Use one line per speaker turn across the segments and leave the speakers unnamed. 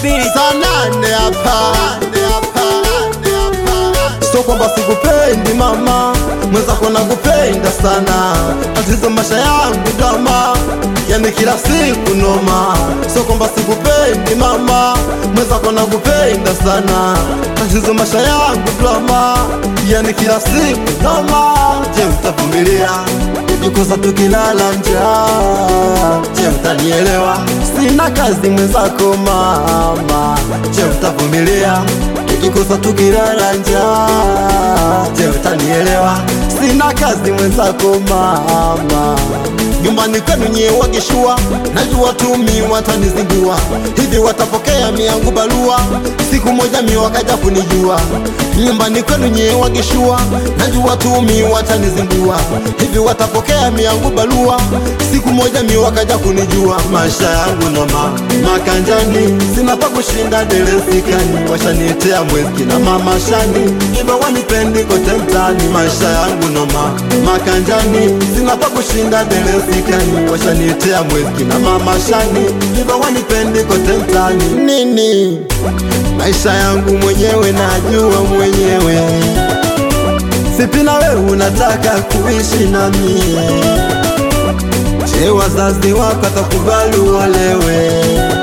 beat.
saa nane hapa so kwamba sikupendi mama mwenzako nakupenda sana tatizo maisha yangu drama yani kila siku noma so kwamba sikupendi mama mwenzako nakupenda sana tatizo maisha yangu drama yani kila siku noma je utavumilia jikosa tukilala njaa je utanielewa sina kazi mwenzako mama je utavumilia tukikosa tukilala njaa je utanielewa sina kazi mwenzako mama nyumbani kwenu nyie wakishua najua tu mi watanizingua hivi watapokea miangu barua siku moja mi wakaja kunijua nyumbani kwenu nyie wakishua najua tu mi watanizingua hivi watapokea miangu barua siku moja mi wakaja kunijua maisha yangu noma makanjani sina pa kushinda deresikani washaniitea mweski na mama shani hivyo wanipendi kote mtani maisha yangu noma makanjani sina pa kushinda deresikani washaniitea mweski na mama shani hivyo wanipendi kote mtani nini maisha yangu mwenyewe najua mwenyewe sipi na wewe unataka kuishi na mie Je, wazazi wako atakubali uolewe?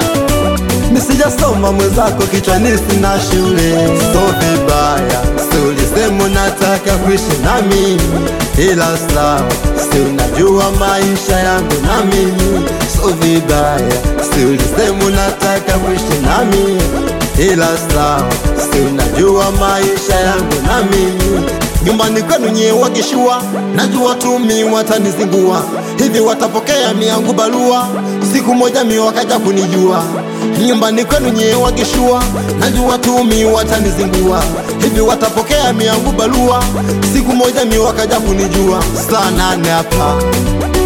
Nisijasoma mwenzako kichwani sina shule, so vibaya, si ulisema unataka kuishi na mimi, ila sawa, si unajua maisha yangu na mimi, so vibaya, si ulisema unataka kuishi na mimi, ila sawa, si unajua maisha yangu na mimi nyumbani kwenu nyie wakishua, najua tu mi watanizingua, hivi watapokea miangu barua, siku moja mi wakaja kunijua. Nyumbani kwenu nyie wakishua, najua tu mi watanizingua, hivi watapokea miangu barua, siku moja mi wakaja kunijua. Saa nane hapa